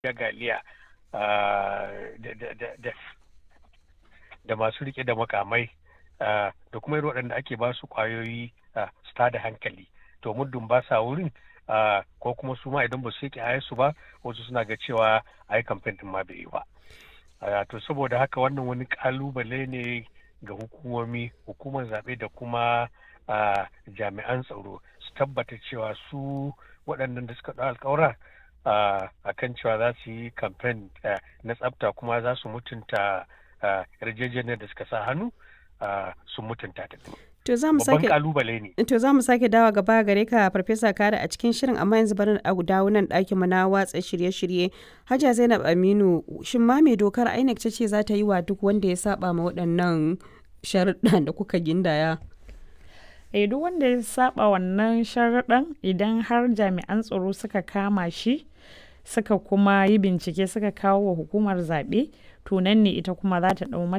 jagaliya da masu rike da makamai da kuma irin waɗanda ake ba su kwayoyi su tada hankali to muddin ba sa wurin ko kuma su ma idan ba su yake su ba wasu suna ga cewa a yi kamfen din ma bai yi ba to saboda haka wannan wani kalubale ne ga hukumomi hukumar zaɓe da kuma jami'an tsaro su tabbata cewa su waɗannan da suka ɗau alkawura a kan cewa za su yi kamfen na tsafta kuma za su mutunta yarjejeniyar da suka sa hannu sun mutunta ta. To za mu sake kalubale ne. To za mu sake dawa gaba gare ka Farfesa Kare a cikin shirin amma yanzu bari a dawo nan ɗakin mu na watsa shirye-shirye. Hajja Zainab Aminu shin ma me dokar INEC ta ce za ta yi wa duk wanda ya saba ma waɗannan sharuɗan da kuka gindaya? Eh duk wanda ya saba wannan sharuɗan idan har jami'an tsaro suka kama shi suka kuma yi bincike suka kawo wa hukumar zaɓe to nan ne ita kuma za ta ɗau